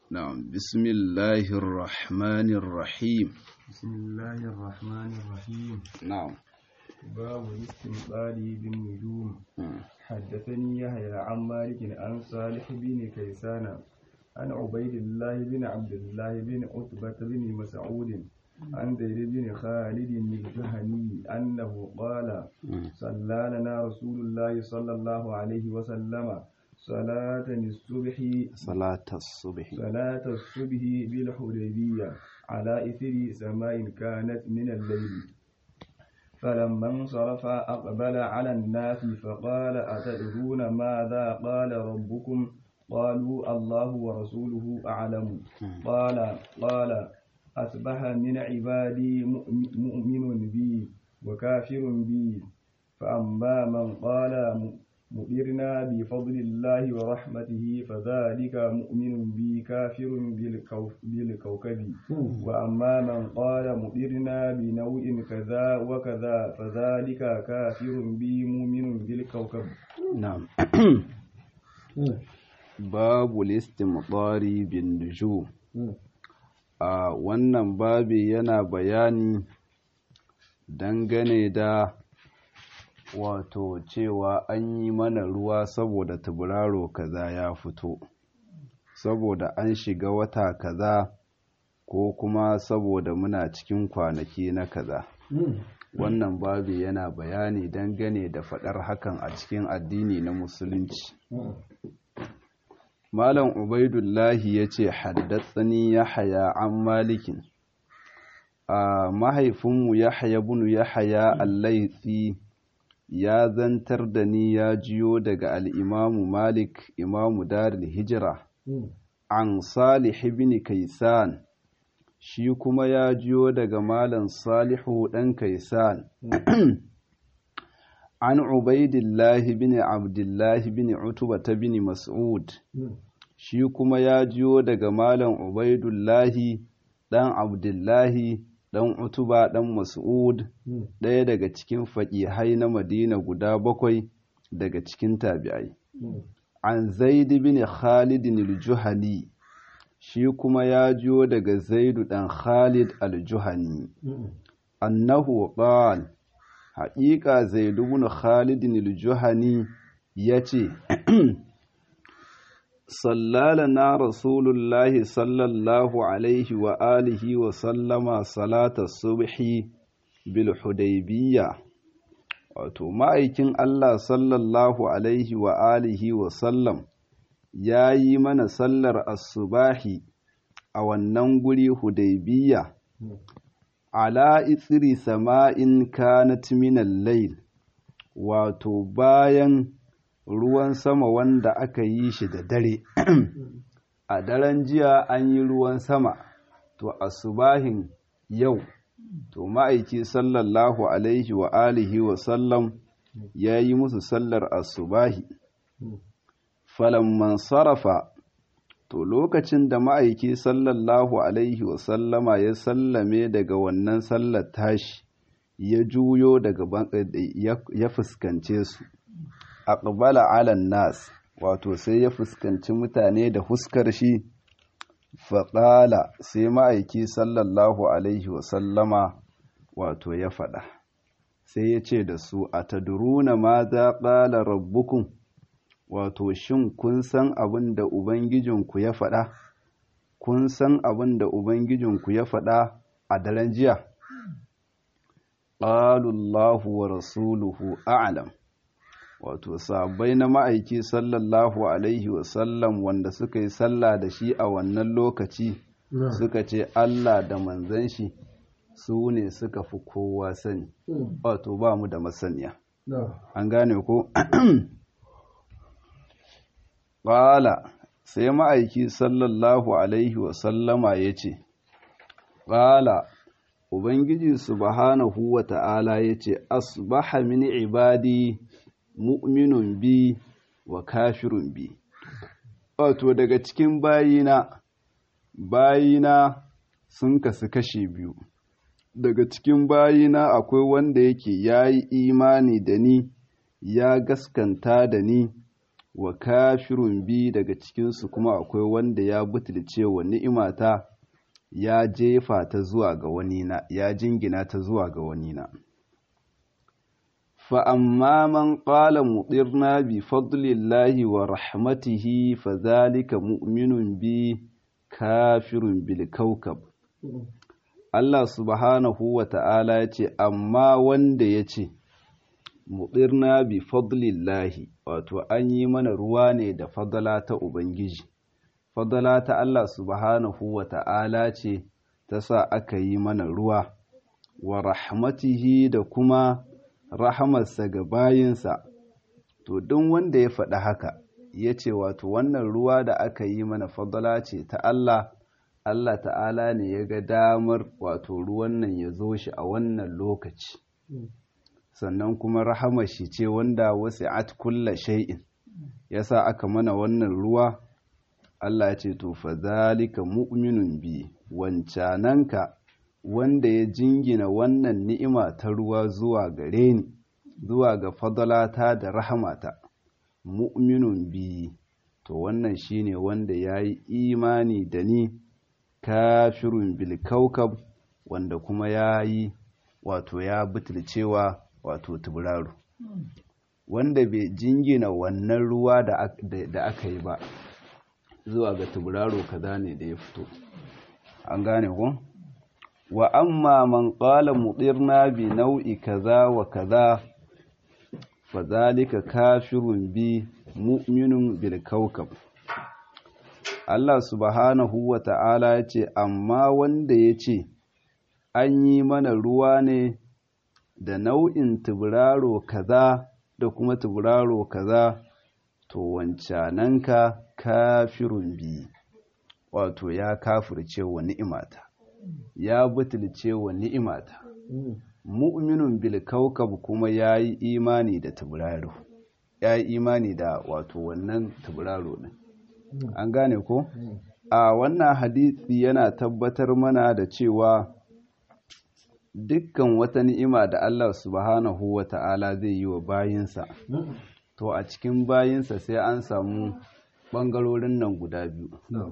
نعم بسم الله الرحمن الرحيم بسم الله الرحمن الرحيم نعم باب الاستنقاذ بالنجوم مم. حدثني يحيى عن مالك عن صالح بن كيسان عن عبيد الله بن عبد الله بن عتبة بن مسعود عن زيد بن خالد الجهني أنه قال مم. صلى لنا رسول الله صلى الله عليه وسلم صلاة الصبح صلاة الصبح صلاة الصبح بالحديبية على إثر سماء كانت من الليل فلما انصرف أقبل على الناس فقال أتدرون ماذا قال ربكم قالوا الله ورسوله أعلم قال قال أصبح من عبادي مؤم- مؤمن بي وكافر بي فأما من قال م- مؤمرنا بفضل الله ورحمته فذلك مؤمن بي كافر بالكو- بالكوكب وأما من قال مؤمرنا بنوع كذا وكذا فذلك كافر بي مؤمن بالكوكب نعم babu listimtari bin nujum a wannan babi yana bayani dangane da wato cewa an yi mana ruwa saboda taburaro kaza ya fito saboda an shiga wata kaza ko kuma saboda muna cikin kwanaki na kaza wannan babi yana bayani dangane da faɗar hakan a cikin addini na musulunci Malam Ubaidullahi ya ce, Haddatsani Yahaya an malikin, a mahaifinmu Yahaya bunu Yahaya Allaitsi ya zantar da ni ya jiyo daga al'imamu Malik, imamu Daril Hijira, an Salih bin Kaisan, shi kuma ya jiyo daga Malam Salihu ɗan Kaisan. عن عبيد الله بن عبد الله بن عتبة بن مسعود shi kuma ya jiyo daga malam Ubaidullahi ɗan Abdullahi ɗan Utuba ɗan Mas'ud ɗaya daga cikin faƙihai na Madina guda bakwai daga cikin tabi'ai an Zaid bin Khalid al-Juhani shi kuma ya jiyo daga Zaidu ɗan Khalid al-Juhani annahu qala haƙiƙa Zaid bin Khalid al-Juhani yace صلى رسول الله صلى الله عليه وآله وسلم صلاة الصبح بالحديبية wato ma'aikin Allah sallallahu alaihi wa alihi wa sallam ya yi mana sallar asubahi a wannan guri hudaybiya ala itsiri sama'in kanat minal layl wato bayan ruwan sama wanda aka yi shi da dare a daren jiya an yi ruwan sama to asubahin yau to ma'aiki sallallahu alaihi wa alihi wa sallam ya yi musu sallar asubahi falamman sarrafa to lokacin da ma'aiki sallallahu alaihi wa sallama ya sallame daga wannan sallar tashi ya juyo daga ya fuskance su aqbala ala nas wato sai ya fuskanci mutane da huskar shi faƙala sai ma'aiki sallallahu alaihi wasallama wato ya faɗa sai ya ce da su a taduruna ma za ƙala rabbukun wato shin kun san abin da ubangijinku ya faɗa kun san abin da ubangijinku ya faɗa a daren jiya ƙalullahu wa rasuluhu a'lam wato sabai na ma'aiki sallallahu alaihi wasallam wanda suka yi sallah da shi a wannan lokaci suka ce Allah da manzan shi su ne suka fi kowa sani wato ba mu da masaniya an gane ko ƙala sai ma'aiki sallallahu alaihi wasallama ya ce ƙala ubangiji subhanahu wa ta'ala ya ce asbaha min ibadi mu'minun bi wa kafirun bi wato daga cikin bayina bayina sun kasu kashe biyu daga cikin bayina akwai wanda yake ya yi imani da ni ya gaskanta da ni wa kafirun bi daga cikinsu kuma akwai wanda ya butulce wa ni'imata ya jefa ta zuwa ga wani na ya jingina ta zuwa ga wani na fa amma man qala mutirna bi fadlillahi wa rahmatihi fa zalika mu'minun bi kafirun bil kawkab Allah subhanahu wa ta'ala ya ce amma wanda ya ce mutirna bi fadlillahi wato an yi mana ruwa ne da fadala ta ubangiji fadala ta Allah subhanahu wa ta'ala ce ta sa aka yi mana ruwa wa rahmatihi da kuma rahamarsa ga bayinsa to duk wanda ya faɗi haka ya ce wato wannan ruwa da aka yi mana fadala ce ta Allah Allah ta'ala ne ya ga damar wato ruwan nan ya zo shi a wannan lokaci sannan kuma rahamar shi ce wanda wasi'at kulla shay'in yasa aka mana wannan ruwa Allah ya ce to fa zalika mu'minun bi wancananka wanda ya jingina wannan ni'ima ta ruwa zuwa gare ni zuwa ga fadalata da rahamata mu'minun bi to wannan shine wanda yayi imani da ni kafirun bil kaukab wanda kuma yayi wato ya butulcewa wato tuburaru wanda bai jingina wannan ruwa da aka yi ba zuwa ga tuburaru kaza ne da ya fito an gane ku wa amma man qala mudirna bi nau'i kaza wa kaza fa zalika kafirun bi mu'minun bil kawkab Allah subhanahu wa ta'ala ya ce amma wanda ya ce an yi mana ruwa ne da nau'in tuburaro kaza da kuma tuburaro kaza to wancananka kafirun bi wato ya kafirce wa ni'imata ya butulce wa ni'imata mu'minun bil kaukab kuma ya yi imani da tuburaro ya yi imani da wato wannan tuburaro ne an gane ko a wannan hadisi yana tabbatar mana da cewa dukkan wata ni'ima da Allah subhanahu wa ta'ala zai yi wa bayinsa to a cikin bayinsa sai an samu ɓangarorin nan guda biyu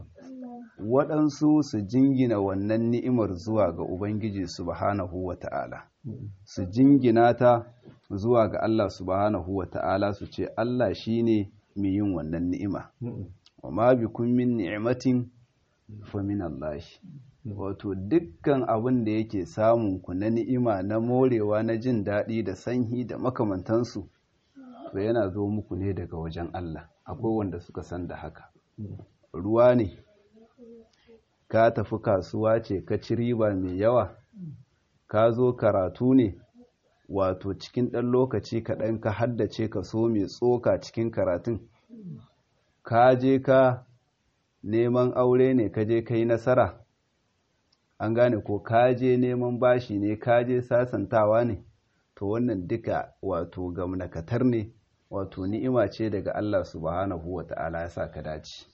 waɗansu su jingina wannan ni'imar zuwa ga Ubangiji subhanahu wa ta'ala su jingina ta zuwa ga Allah subhanahu wa ta'ala su ce Allah shi ne mai yin wannan ni'ima wa ma bi kun min ni'imatin fa min Allah wato dukkan abin da yake samun ku na ni'ima na morewa na jin daɗi da sanyi da makamantansu to yana zo muku ne daga wajen Allah akwai wanda suka san da haka ruwa ne ka tafi kasuwa ce ka ci riba mai yawa ka zo karatu ne wato cikin ɗan lokaci kaɗan ka haddace ka so mai tsoka cikin karatun ka je ka neman aure ne ka je ka yi nasara an gane ko ka je neman bashi ne ka je sasantawa ne to wannan duka wato gamnakatar ne wato ni'ima ce daga Allah subhanahu wa ta'ala ya sa ka dace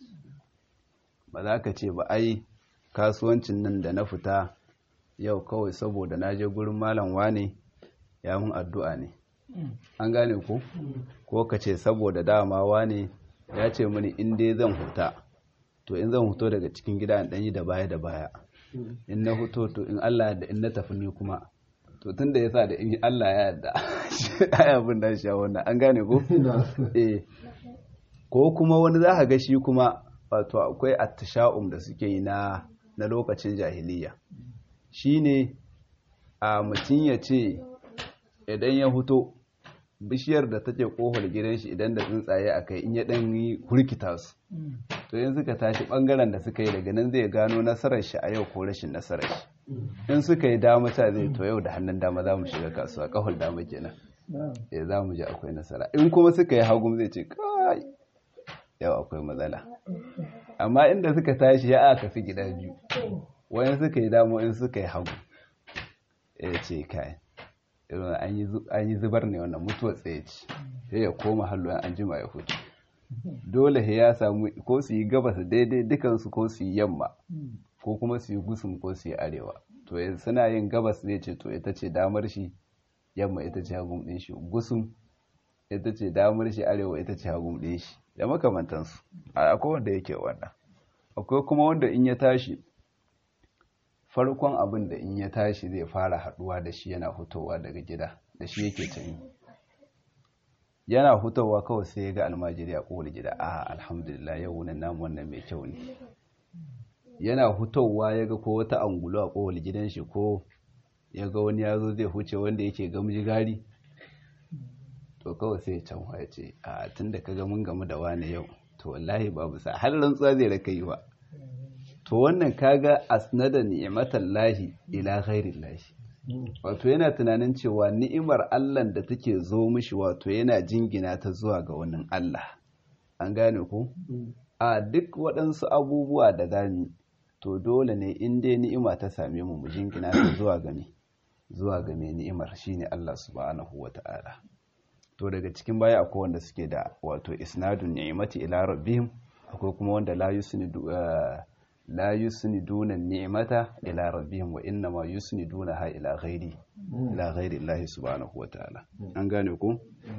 ba za ka ce ba ai kasuwancin nan da na fita yau kawai saboda na je gurin malam wane ya mun addu'a ne an gane ko ko ka ce saboda dama wane ya ce mini in dai zan huta to in zan huto daga cikin gida in ɗanyi da baya da baya in na huto to in Allah da in na tafi ni kuma to tun da ya sa da in Allah ya yarda ai abin da shi wannan an gane ko eh ko kuma wani za ka ga shi kuma wato akwai attasha'um da suke yi na na lokacin jahiliya shine a mutum ya ce idan ya huto bishiyar da take kohol gidan shi idan da tsuntsaye a kai in ya dan yi hurkita su to yin suka tashi bangaren da suka yi daga nan zai gano nasarar shi a yau ko rashin nasarar shi in suka yi dama ta zai to yau da hannun dama za mu shiga kasuwa kahol dama kenan ya za mu ji akwai nasara in kuma suka yi hagu zai ce kai yau akwai matsala amma inda suka tashi ya aka fi gida biyu wani suka yi dama in suka yi hagu ya ce kai an yi zubar ne wannan mutuwar tsaye ce sai ya koma halluwan an jima ya hutu dole ya samu ko su yi gabas daidai dukansu ko su yi yamma ko kuma su yi gusun ko su yi arewa to suna yin gabas zai ce to ita ce damar shi yamma ita ce hagun ɗin shi gusun ita ce damar shi arewa ita ce hagun ɗin shi da makamantansu akwai wanda yake wannan akwai kuma wanda in ya tashi farkon abin da in ya tashi zai fara haduwa da shi yana hutowa daga gida da shi yake tuni yana hutowa kawai sai ya ga almajiri a kowar gida a alhamdulillah yau wunan namu wannan mai kyau ne yana hutowa ya ga ko wata angulo a kowar gidan shi ko ya ga wani yazo zai huce wanda yake gamji gari to kawai sai ya can ya ce a tun da ka ga mun gamu da wani yau to wallahi babu sa har rantsuwa zai raka yi ba to wannan kaga asnada ni'matan lahi ila ghairin lahi wato yana tunanin cewa ni'imar Allah da take zo mishi wato yana jingina ta zuwa ga wannan Allah an gane ku a duk waɗansu abubuwa da zami to dole ne in dai ni'ima ta same mu mu jingina ta zuwa ga me zuwa ga me ni'imar shine Allah subhanahu wata'ala to daga cikin baya akwai wanda suke da wato isnadun ni'imati ila rabbihim akwai kuma wanda la yusnidu la yusniduna ni'mata ila rabbihim wa inna ma yusnidunaha ila ghairi ila ghairi Allah subhanahu wataala an gane ku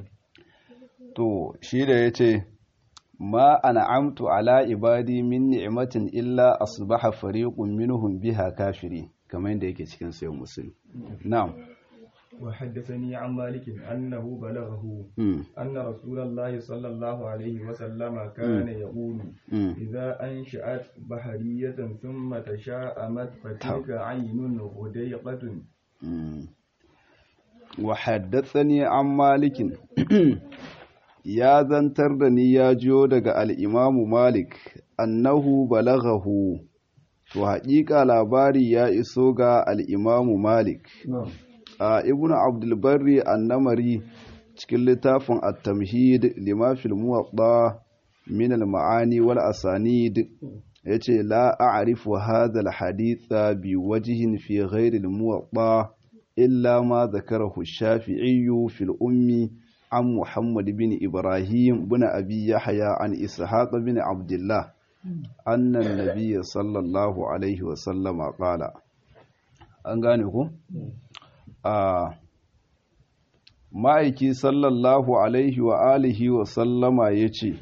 to shi da yace ma an'amtu ala ibadi min ni'matin illa asbaha fariqun minhum biha kafiri kamar yadda yake cikin sayyid muslim na'am وحدثني عن مالك أنه بلغه أن رسول الله صلى الله عليه وسلم كان يقول إذا أنشأت بحرية ثم تشاءمت فتلك عين غديقة وحدثني عن مالك ya zantar da ni ya jiyo daga al'imamu Malik, annahu balaghahu, to haƙiƙa labari ya iso ga al'imamu Malik. a ibnu abdulbarri annamari cikin littafin at-tamhid lima fil muwatta min al-ma'ani wal asanid yace la a'rifu hadha al-haditha bi wajhin fi ghayr al-muwatta illa ma dhakarahu ash-shafi'i fi al-ummi an muhammad bin ibrahim bin abi yahya an ishaq bin abdullah anna an-nabiy sallallahu alaihi wa sallama qala an gane ku a ma'aiki sallallahu alaihi wa alihi wa sallama ya ce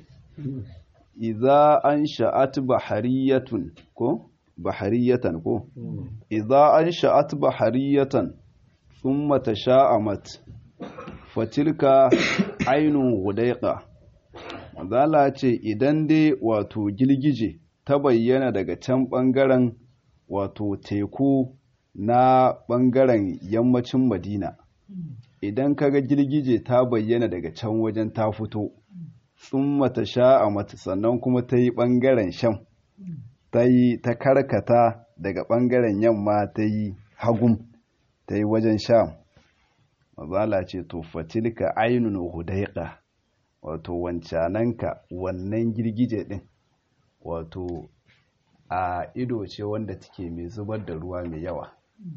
iza an sha'at bahariyatun ko bahariyatan ko iza an sha'at bahariyatan thumma tasha'amat fatilka ainun hudaiqa zala ce idan dai wato girgije ta bayyana daga can bangaren wato teku na ɓangaren yammacin madina idan kaga girgije ta bayyana daga can wajen ta fito sun mata sha'a mata sannan kuma ta yi ɓangaren sham ta yi ta karkata daga ɓangaren yamma ta yi hagum ta yi wajen sham mazala ce to fatilka ainun hudaiqa wato wancananka wannan girgije ɗin wato a ido ce wanda take mai zubar da ruwa mai yawa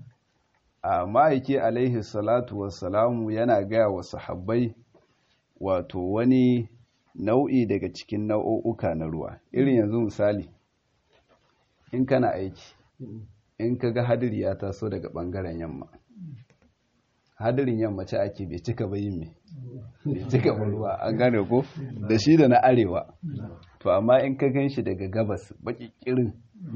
a ma'aiki alaihi salatu wassalamu yana gaya wa sahabbai wato wani nau'i daga cikin nau'uka na ruwa irin yanzu misali in kana aiki in ka ga hadiri ya taso daga ɓangaren yamma hadirin yamma ce ake bai cika bayin mai bai cika ba ruwa an gane ko da shi da na arewa to amma in ka gan shi daga gabas baki kirin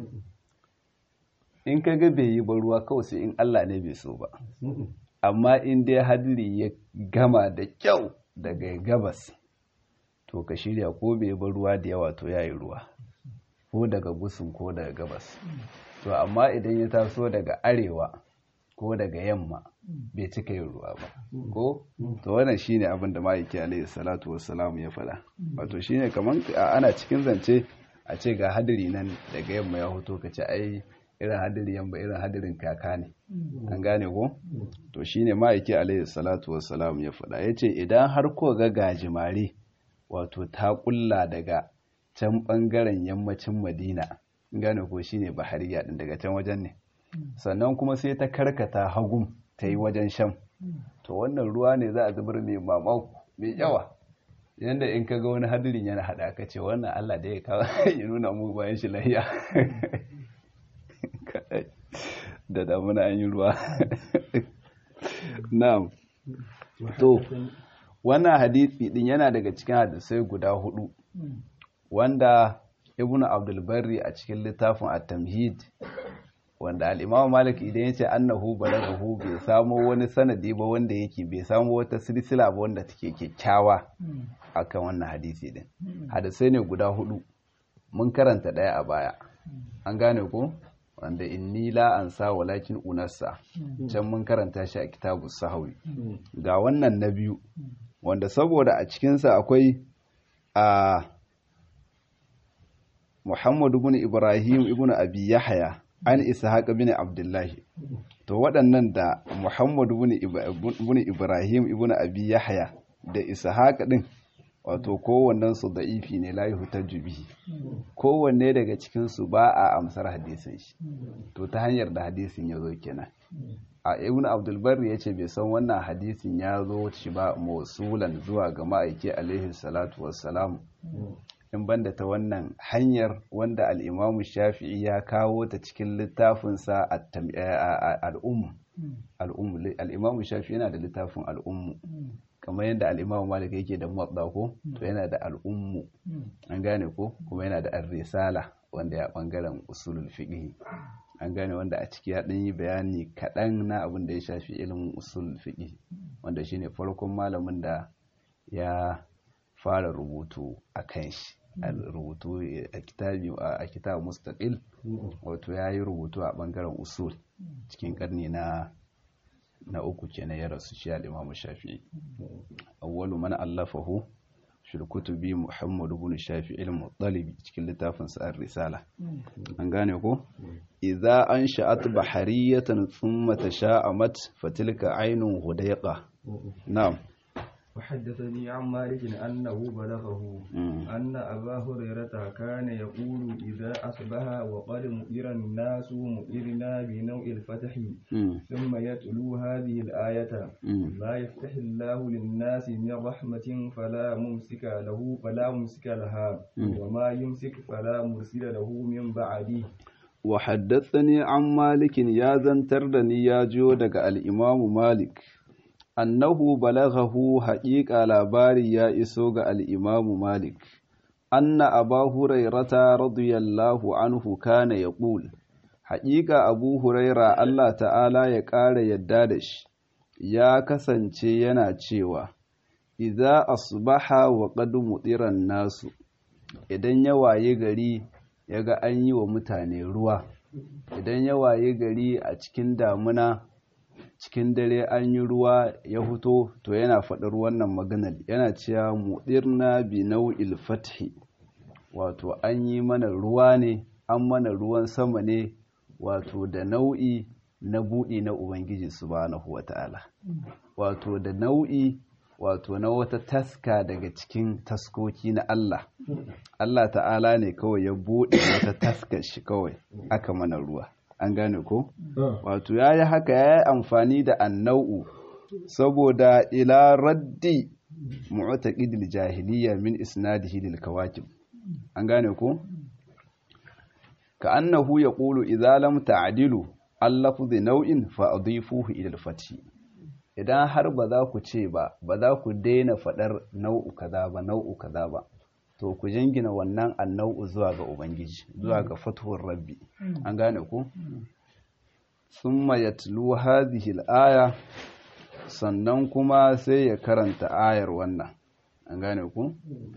in ka ga bai yi ba ruwa kawai sai in Allah ne bai so ba amma in dai hadiri ya gama da kyau daga gabas to ka shirya ko bai ba ruwa da yawa to yayi ruwa ko daga gusun ko daga gabas to amma idan ya taso daga arewa ko daga yamma bai cika yin ruwa ba ko to wannan shine abin da ma'aiki alaihi salatu wassalam ya faɗa wato shine kaman ana cikin zance a ce ga hadiri nan daga yamma ya hoto ka ce ai irin hadiri yamma irin hadirin kaka ne an gane ko to shine ma'aiki alaihi salatu wassalam ya faɗa yace idan har ko ga gajimare wato ta kulla daga can bangaren yammacin madina gane ko shine bahariya din daga can wajen ne sannan kuma sai ta karkata hagum ta yi wajen sham to wannan ruwa ne za a zubar mai mamaku mai yawa yadda in ka ga wani hadirin yana haɗa ka ce wannan allah da ya kawo ya nuna mu bayan shi lahiya da damuna an yi ruwa na'am to wannan hadisi din yana daga cikin hadisai guda hudu wanda ibn abdulbarri a cikin littafin at-tamhid wanda al-imam malik idan yace annahu balaghahu bai samo wani sanadi ba wanda yake bai samo wata silsila ba wanda take kyakkyawa akan wannan hadisi din hadisai ne guda hudu mun karanta daya a baya an gane ko wanda inni la ansa walakin unassa can mun karanta shi a kitabu sahawi ga wannan na biyu wanda saboda a cikinsa akwai a Muhammad ibn Ibrahim ibn Abi Yahya an Ishaq ibn Abdullahi to waɗannan da Muhammad ibn Ibrahim ibn Abi Yahya da Ishaq din wato kowannen su da'ifi ne la yuhtaju bihi kowanne daga cikin su ba a amsar hadisin shi to ta hanyar da hadisin ya zo kenan a ibn abdul barri yace bai san wannan hadisin ya zo shi ba mausulan zuwa ga ma'aiki alaihi salatu wassalam in banda ta wannan hanyar wanda al'imamu shafi'i ya kawo ta cikin littafinsa al'ummu al'imamu shafi'i yana da littafin al'ummu kamar yadda al'imamu malik yake da muwadda ko to yana da al'ummu an gane ko kuma yana da ar-risala wanda ya bangaren usulul fiqh an gane wanda a ciki ya ɗan yi bayani kaɗan na abin da ya shafi ilimin usul fiqh wanda shine farkon malamin da ya fara rubutu a kan shi a rubutu a kitabi a kitab mustaqil wato ya yi rubutu a bangaren usul cikin karni na na uku kenan ya rasu shi al-Imam Shafi'i awwalu man allafahu shi kutubi Muhammad ibn Shafi'i al-Muttalibi cikin littafin sa ar-Risala an gane ko idza ansha'at bahariyatan thumma tasha'amat fatilka aynun hudayqa na'am وحدثني عن مالك أنه بلغه أن أبا هريرة كان يقول إذا أصبح وقد مؤر الناس مؤرنا بنوع الفتح ثم يتلو هذه الآية لا يفتح الله للناس من رحمة فلا ممسك له فلا ممسك لها وما يمسك فلا مرسل له من بعده وحدثني عن مالك يا زنتردني يا جودك الإمام مالك annahu balaghahu haƙiƙa labari ya iso ga al'imamu Malik, anna aba hurairata radiyallahu anhu kana ya ƙul, haƙiƙa abu huraira Allah ta'ala ya ƙara yadda da shi, ya kasance yana cewa, Iza asbaha wa ƙadu mutsiran nasu, idan ya waye gari ya ga an yi wa mutane ruwa, idan ya waye gari a cikin damuna cikin dare an yi ruwa ya fito to yana faɗar wannan maganar yana cewa mudirna bi nau'il fathi wato an yi mana ruwa ne an mana ruwan sama ne wato da nau'i na buɗi na ubangiji subhanahu wata'ala wato da nau'i wato na wata taska daga cikin taskoki na Allah Allah ta'ala ne kawai ya buɗe wata taskar shi kawai aka mana ruwa an gane ko? wato ya yi haka ya yi amfani da annau'u saboda ila raddi mu'taqidil jahiliya min isnadihi lil kawakib an gane ko? ka annahu yaqulu idza lam ta'dilu allafzi nau'in fa adifuhu ila al-fathi idan har ba za ku ce ba ba za ku daina fadar nau'u kaza ba nau'u kaza ba to ku jingina wannan annau'u zuwa ga ubangiji zuwa ga fatuwar rabbi an gane ku summa yatlu hadhihi al-aya sannan kuma sai ya karanta ayar wannan an gane ku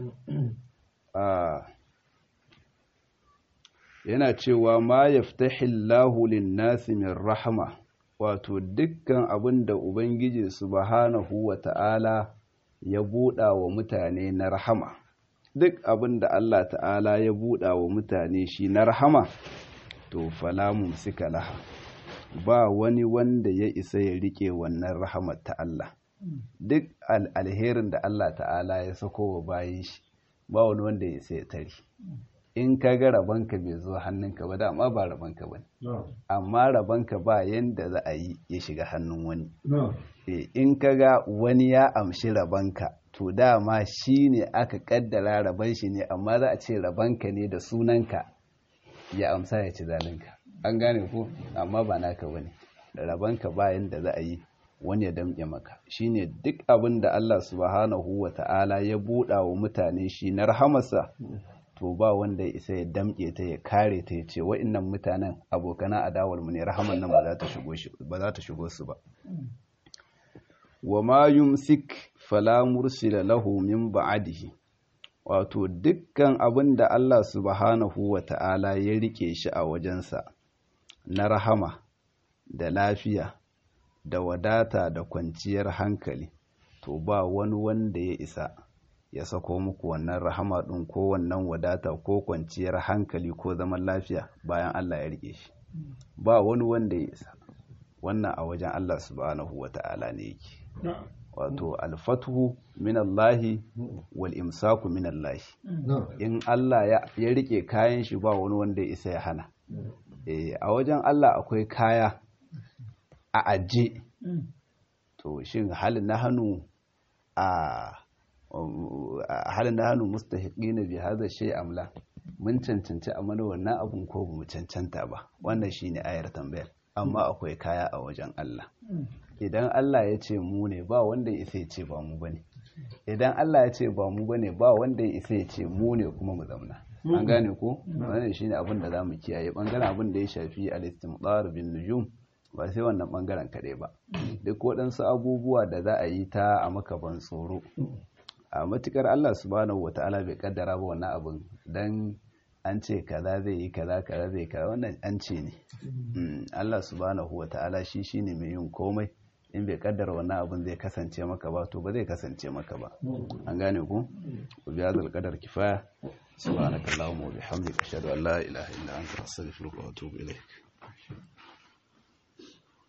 yana cewa ma yaftahillahu lin-nasi min rahma wato dukkan abin da ubangiji subhanahu wa ta'ala ya buɗa wa mutane na rahama duk abin da Allah ta'ala ya buɗa wa mutane shi na rahama to falamun suka laha ba wani wanda ya isa ya rike wannan rahamar ta Allah duk alherin da Allah ta'ala ya sako wa bayan shi ba wani wanda ya isa ya tari in ka ga rabanka bai zo hannunka ba dama ba rabanka ba amma rabanka ba yanda za a yi ya shiga hannun wani in ka ga wani ya amshi rabanka to dama shi ne aka kaddara raban shi ne amma za a ce rabanka ne da sunanka ya amsa ya ci zalinka an gane ko amma ba naka bane da rabanka bayan da za a yi wani ya damƙe maka shine duk abin da Allah subhanahu wa ta'ala ya buɗa wa mutane shi na rahamarsa to ba wanda ya isa ya damƙe ta ya kare ta ya ce wa'innan mutanen abokana adawar mu ne rahaman nan ba za ta shigo su ba wa ma yumsik fala mursila lahu min ba'dihi wato dukkan abin da Allah subhanahu wa ta'ala ya rike shi a wajensa na rahama da lafiya da wadata da kwanciyar hankali to ba wani wanda ya isa ya sako muku wannan rahama ɗin ko wannan wadata ko kwanciyar hankali ko zaman lafiya bayan Allah ya rike shi ba wani wanda ya isa wannan a wajen Allah subhanahu wa ta'ala ne yake wato alfatuhu minallahi wal imsaku minallahi in Allah ya rike kayan shi ba wani wanda ya isa ya hana a wajen Allah akwai kaya a aje to shin halin na hannu a halin na hannu mustahiqina bi hadha shay amla mun cancanci a mana wannan abun ko mu cancanta ba wannan shine ayar tambayar amma akwai kaya a wajen Allah idan Allah ya ce mu ne ba wanda ya isa ya ce ba mu bane idan Allah ya ce ba mu bane ba wanda ya isa ya ce mu ne kuma mu zauna an gane ko wannan shine abin da zamu kiyaye bangaren abin da ya shafi al-istimdar bin nujum ba sai wannan bangaren kaɗai ba duk waɗansu abubuwa da za a yi ta a makaban tsoro a matukar Allah subhanahu wata'ala bai kaddara ba wannan abin dan an ce kaza zai yi kaza kaza zai kaza wannan an ce ne Allah subhanahu wata'ala shi shine mai yin komai in bai kaddara wannan abin zai kasance maka ba to ba zai kasance maka ba an gane ku ku biya zal qadar kifaya subhanakallahumma wa bihamdika ashhadu an la ilaha illa anta astaghfiruka wa atubu ilaik